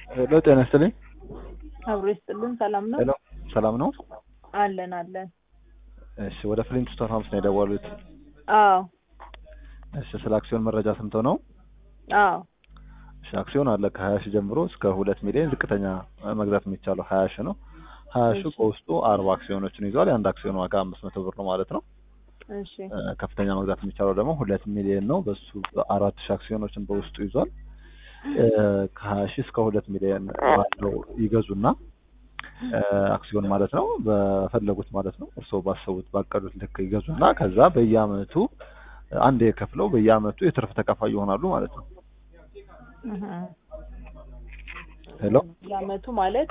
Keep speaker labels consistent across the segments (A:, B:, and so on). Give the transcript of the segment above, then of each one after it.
A: ሄሎ ጤና ይስጥልኝ።
B: አብሮ ይስጥልን። ሰላም ነው?
A: ሄሎ ሰላም ነው?
B: አለን አለን።
A: እሺ ወደ ፍሊንትስቶን ሆምስ ነው የደወሉት።
B: አዎ
A: እሺ ስለ አክሲዮን መረጃ ሰምተው ነው?
B: አዎ
A: እሺ አክሲዮን አለ ከሀያ ሺህ ጀምሮ እስከ ሁለት ሚሊዮን ዝቅተኛ መግዛት የሚቻለው ሀያ ሺህ ነው። ሀያ ሺህ
B: እሺ።
A: በውስጡ አርባ አክሲዮኖችን ይዟል። የአንድ አክሲዮን ዋጋ አምስት መቶ ብር ነው ማለት ነው።
B: እሺ
A: እ፣ ከፍተኛ መግዛት የሚቻለው ደግሞ ሁለት ሚሊዮን ነው። በሱ አራት ሺህ አክሲዮኖችን በውስጡ ይዟል። እ፣ ከሀያ ሺህ እስከ ሁለት ሚሊዮን ባለው ይገዙና እ፣ አክሲዮን ማለት ነው በፈለጉት ማለት ነው እርስዎ ባሰቡት ባቀዱት ልክ ይገዙና ከዛ በየአመቱ አንዴ ከፍለው በየአመቱ የትርፍ ተካፋይ ይሆናሉ ማለት ነው።
B: እህ።
A: ሄሎ
B: ለአመቱ ማለት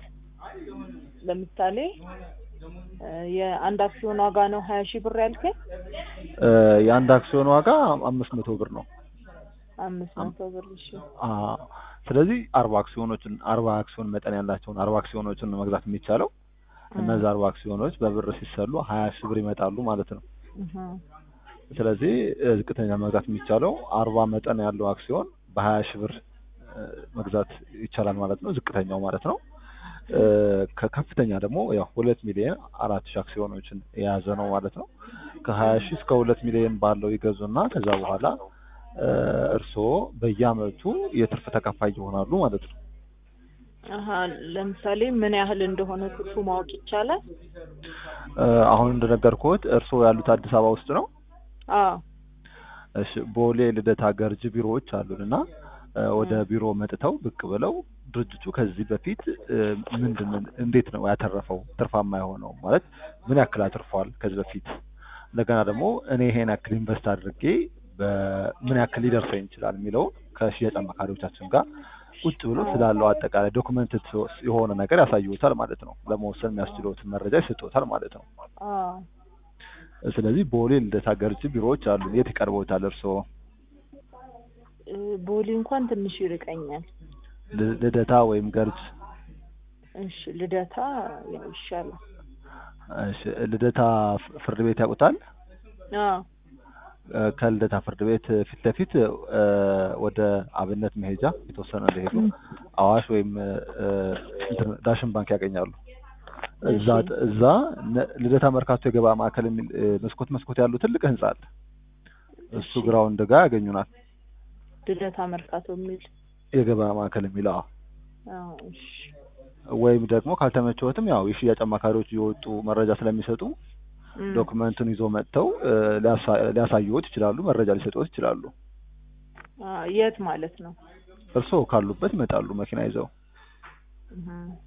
B: ለምሳሌ እ፣ የአንድ አክሲዮን ዋጋ ነው ሀያ ሺህ ብር ያልከኝ?
A: እ፣ የአንድ አክሲዮን ዋጋ አምስት መቶ ብር ነው።
B: አምስት መቶ ብር። እሺ
A: አ ስለዚህ አርባ አክሲዮኖችን አርባ አክሲዮን መጠን ያላቸውን አርባ አክሲዮኖችን ነው መግዛት የሚቻለው። እነዚህ አርባ አክሲዮኖች በብር ሲሰሉ ሀያ ሺህ ብር ይመጣሉ ማለት ነው።
B: እህ።
A: ስለዚህ እ፣ ዝቅተኛ መግዛት የሚቻለው አርባ መጠን ያለው አክሲዮን በሀያ ሺህ ብር እ፣ መግዛት ይቻላል ማለት ነው። ዝቅተኛው ማለት ነው። እ፣ ከከፍተኛ ደግሞ ያው ሁለት ሚሊዮን አራት ሺህ አክሲዮኖችን የያዘ ነው ማለት ነው። ከሀያ ሺህ እስከ ሁለት ሚሊዮን ባለው ይገዙና ከዛ በኋላ እ፣ እርስዎ በየአመቱ የትርፍ ተካፋይ ይሆናሉ ማለት ነው።
B: አሀ ለምሳሌ ምን ያህል እንደሆነ ትርፉ ማወቅ ይቻላል?
A: እ፣ አሁን እንደነገርኩት እርስዎ ያሉት አዲስ አበባ ውስጥ ነው።
B: አዎ
A: እሺ ቦሌ ልደታ ገርጅ ቢሮዎች አሉን እና እ፣ ወደ ቢሮ መጥተው ብቅ ብለው ድርጅቱ ከዚህ በፊት እ፣ ምንድን ምን እንዴት ነው ያተረፈው ትርፋማ የሆነው ማለት ምን ያክል አትርፏል ከዚህ በፊት እንደገና ደግሞ እኔ ይሄን ያክል ኢንቨስት አድርጌ በምን ያክል ሊደርሰኝ ይችላል የሚለውን ከሽያጭ አማካሪዎቻችን ጋር ቁጭ ብሎ ስላለው አጠቃላይ ዶክመንት የሆነ ነገር ያሳዩታል ማለት ነው። ለመወሰን የሚያስችለውትን መረጃ ይሰጡታል ማለት ነው።
B: አዎ
A: ስለዚህ ቦሌ ልደታ ገርጅ ቢሮዎች አሉ። የት ይቀርበውታል እርስዎ?
B: እ፣ ቦሌ እንኳን ትንሽ ይርቀኛል።
A: ል- ልደታ ወይም ገርጅ?
B: እሺ ልደታ ያው ይሻላል።
A: እሺ ልደታ ፍ- ፍርድ ቤት ያውቁታል?
B: አዎ
A: እ፣ ከልደታ ፍርድ ቤት ፊት ለፊት እ፣ ወደ አብነት መሄጃ የተወሰነ እንደሄዱ አዋሽ ወይም እ፣ እንትን ዳሽን ባንክ ያገኛሉ። እዛ
B: እሺ።
A: እዛ ነ- ልደታ መርካቶ የገበያ ማዕከል የሚል እ፣ መስኮት መስኮት ያለው ትልቅ ህንጻ አለ። እሱ
B: እሺ።
A: ግራውንድ ጋር ያገኙናል።
B: ልደታ መርካቶ የሚል
A: የገበያ ማዕከል የሚለው አዎ።
B: አዎ እሺ
A: ወይም ደግሞ ካልተመቸዎትም ያው የሽያጭ አማካሪዎች እየወጡ መረጃ ስለሚሰጡ
B: እም፣
A: ዶክመንቱን ይዞ መጥተው እ፣ ሊያሳ- ሊያሳዩዎት ይችላሉ። መረጃ ሊሰጡዎት ይችላሉ።
B: አዎ የት ማለት ነው?
A: እርስዎ ካሉበት ይመጣሉ መኪና ይዘው።
B: እህ።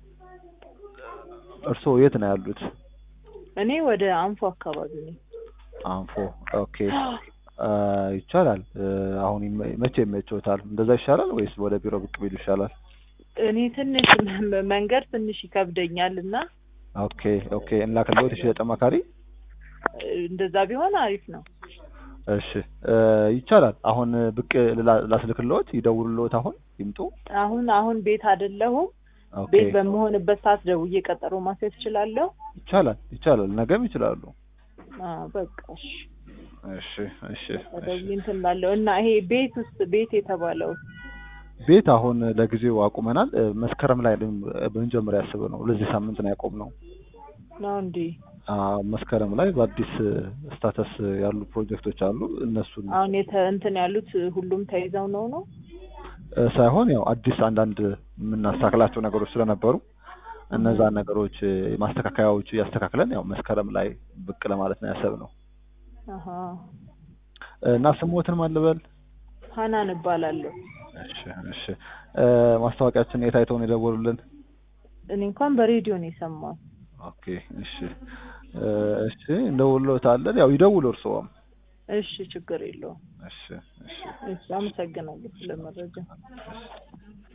A: እርስዎ የት ነው ያሉት?
B: እኔ ወደ አንፎ አካባቢ ነኝ።
A: አንፎ። ኦኬ አ፣ ይቻላል። እ፣ አሁን ይመ- መቼ ይመቸዎታል? እንደዛ ይሻላል ወይስ ወደ ቢሮ ብቅ ቢሉ ይሻላል?
B: እኔ ትንሽ መ- መንገድ ትንሽ ይከብደኛል እና
A: ኦኬ ኦኬ። እንላክልዎት የሽያጭ አማካሪ?
B: እ፣ እንደዛ ቢሆን አሪፍ ነው።
A: እሺ እ፣ ይቻላል። አሁን ብቅ ልላ- ላስልክልዎት? ይደውሉልዎት? አሁን ይምጡ?
B: አሁን አሁን ቤት አይደለሁም።
A: ኦኬ
B: ቤት በመሆንበት ሰዓት ደውዬ ቀጠሮ ማስያዝ እችላለሁ?
A: ይቻላል ይቻላል። ነገም ይችላሉ።
B: አዎ በቃ እሺ።
A: እሺ እሺ
B: ደውዬ
A: እሺ።
B: እንትን እላለሁ እና ይሄ ቤት ውስጥ ቤት የተባለው
A: ቤት አሁን ለጊዜው አቁመናል። እ፣ መስከረም ላይ ልን- ብንጀምር ያስብ ነው። ለዚህ ሳምንት ነው ያቆምነው።
B: ነው እንዴ?
A: አ፣ መስከረም ላይ በአዲስ ስታተስ ያሉ ፕሮጀክቶች አሉ። እነሱን
B: አሁን የተ እንትን ያሉት ሁሉም ተይዘው ነው ነው?
A: እ፣ ሳይሆን ያው አዲስ አንዳንድ የምናስተካክላቸው ነገሮች ስለነበሩ እነዛን ነገሮች እ፣ ማስተካከያዎች እያስተካክለን ያው መስከረም ላይ ብቅ ለማለት ነው ያሰብነው
B: አሀ
A: እ፣ እና ስሞትን ማን ልበል?
B: ሀናን እባላለሁ።
A: እሺ እሺ። እ፣ ማስታወቂያችን የት አይተው ነው የደወሉልን?
B: እኔ እንኳን በሬዲዮ ነው የሰማሁት።
A: ኦኬ እሺ እ፣ እሺ እንደውልዎታለን። ያው ይደውሉ እርስዎም።
B: እሺ ችግር የለውም።
A: እሺ እሺ
B: እሺ አመሰግናለሁ ስለ መረጃ።